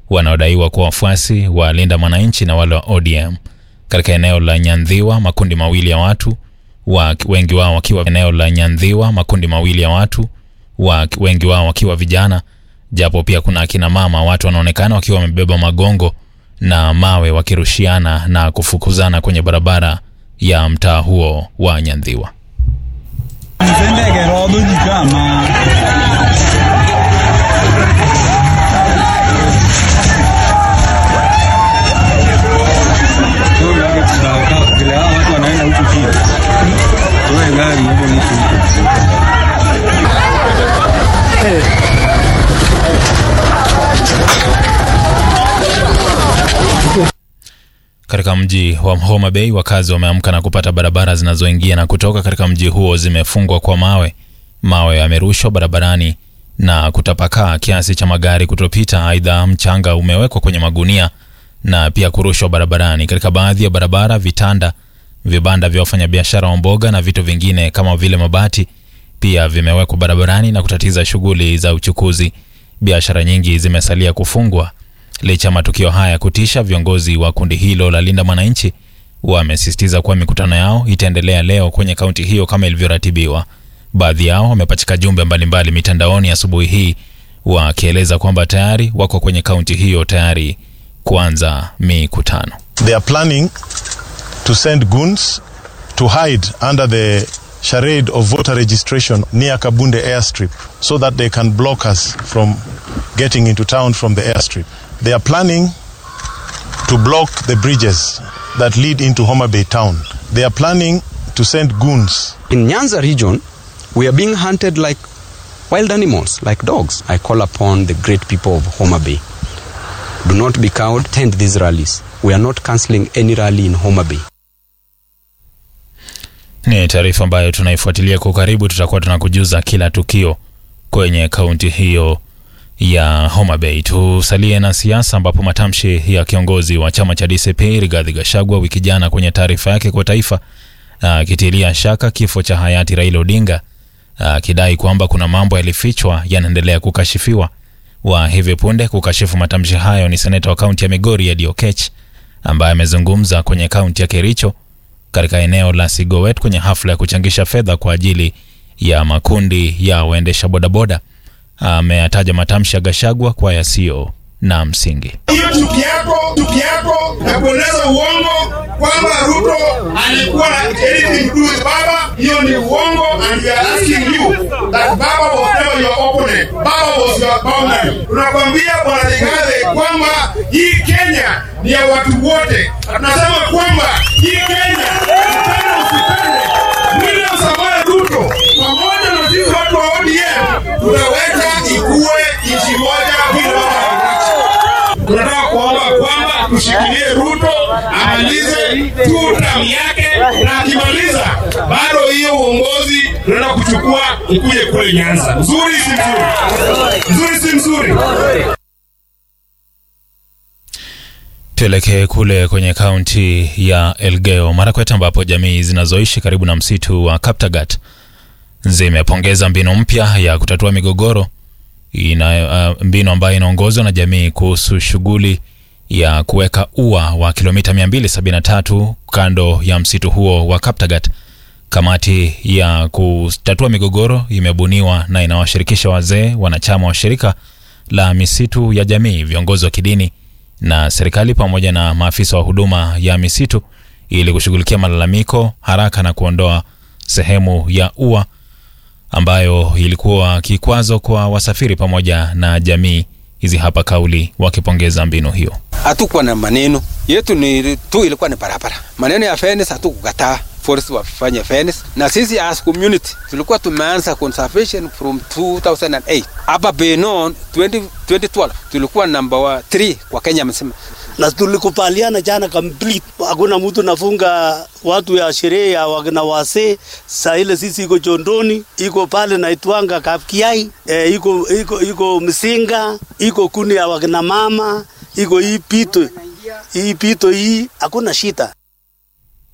wanaodaiwa kuwa wafuasi wa Linda Mwananchi na wale wa ODM katika eneo la Nyandhiwa. Makundi mawili ya watu wa, wengi wao wakiwa eneo la Nyandhiwa, makundi mawili ya watu wa, wengi wao wakiwa vijana, japo pia kuna akina mama. Watu wanaonekana wakiwa wamebeba magongo na mawe wakirushiana na kufukuzana kwenye barabara ya mtaa huo wa Nyandhiwa. Katika mji wa Homa Bay wakazi wameamka na kupata barabara zinazoingia na kutoka katika mji huo zimefungwa kwa mawe. Mawe yamerushwa barabarani na kutapakaa kiasi cha magari kutopita. Aidha, mchanga umewekwa kwenye magunia na pia kurushwa barabarani. Katika baadhi ya barabara, vitanda, vibanda vya wafanyabiashara wa mboga na vitu vingine kama vile mabati pia vimewekwa barabarani na kutatiza shughuli za uchukuzi. Biashara nyingi zimesalia kufungwa. Licha ya matukio haya kutisha, viongozi wa kundi hilo la Linda Mwananchi wamesisitiza kuwa mikutano yao itaendelea leo kwenye kaunti hiyo kama ilivyoratibiwa. Baadhi yao wamepachika jumbe mbalimbali mitandaoni asubuhi hii wakieleza kwamba tayari wako kwenye kaunti hiyo tayari kuanza mikutano. They are planning to send goons to hide under the charade of voter registration near Kabunde airstrip so that they can block us from getting into town from the airstrip. They are planning to block the bridges that lead into Homa Bay town. They are planning to send goons. In Nyanza region, we are being hunted like wild animals, like dogs. I call upon the great people of Homa Bay. Do not be cowed, attend these rallies. We are not cancelling any rally in Homa Bay. Ni taarifa ambayo tunaifuatilia kwa karibu. Tutakuwa tunakujuza kila tukio kwenye kaunti hiyo ya Homa Bay. Tusalie na siasa, ambapo matamshi ya kiongozi wa chama cha DCP Rigathi Gachagua wiki jana kwenye taarifa yake kwa taifa akitilia shaka kifo cha hayati Raila Odinga, akidai kwamba kuna mambo yalifichwa yanaendelea kukashifiwa. Wa hivi punde kukashifu matamshi hayo ni seneta wa kaunti ya Migori Eddie Oketch ambaye amezungumza kwenye kaunti ya Kericho katika eneo la Sigowet kwenye hafla ya kuchangisha fedha kwa ajili ya makundi ya waendesha bodaboda. Ameyataja matamshi ya Gashagwa kwa yasiyo na msingi. Hiyo chuki yako chuki yako na kueleza uongo kwamba Ruto alikuwa na anything to do with baba, hiyo ni uongo, and we are asking you that baba was never your opponent, baba was your boundary. Tunakwambia bwana Rigathi kwamba hii Kenya ni ya watu wote, na tunasema kwamba hii Kenya upende usipende, William Samoei Ruto pamoja na sisi watu wa ODM tunaweka ikuwe nchi moja bila tunataka kuomba kwamba tushikilie Ruto amalize tu tamu yake, na akimaliza bado hiyo uongozi tunaenda kuchukua ikuje kule Nyanza. Mzuri si mzuri? Mzuri si mzuri? Tuelekee kule kwenye kaunti ya Elgeyo Marakwet ambapo jamii zinazoishi karibu na msitu wa Kaptagat zimepongeza mbinu mpya ya kutatua migogoro ina, uh, mbinu ambayo inaongozwa na jamii kuhusu shughuli ya kuweka ua wa kilomita 273 kando ya msitu huo wa Kaptagat. Kamati ya kutatua migogoro imebuniwa na inawashirikisha wazee, wanachama wa shirika la misitu ya jamii, viongozi wa kidini na serikali pamoja na maafisa wa huduma ya misitu ili kushughulikia malalamiko haraka na kuondoa sehemu ya ua ambayo ilikuwa kikwazo kwa wasafiri pamoja na jamii. Hizi hapa kauli wakipongeza mbinu hiyo. Hatukuwa na maneno yetu, ni tu ilikuwa ni barabara. Maneno ya fairness hatukukataa forest wafanye fairness, na sisi as community tulikuwa tumeanza conservation from 2008 hapa Benon 20, 2012 tulikuwa number 3 kwa Kenya mzima na tulikubaliana jana complete, hakuna mtu nafunga watu ya sherehe ya wakina wase. Saa ile sisi iko Chondoni, iko pale naitwanga Kapkiai, e, iko iko iko Msinga, iko kuni ya wakina mama, iko hii pito hii pito hii, hakuna shida.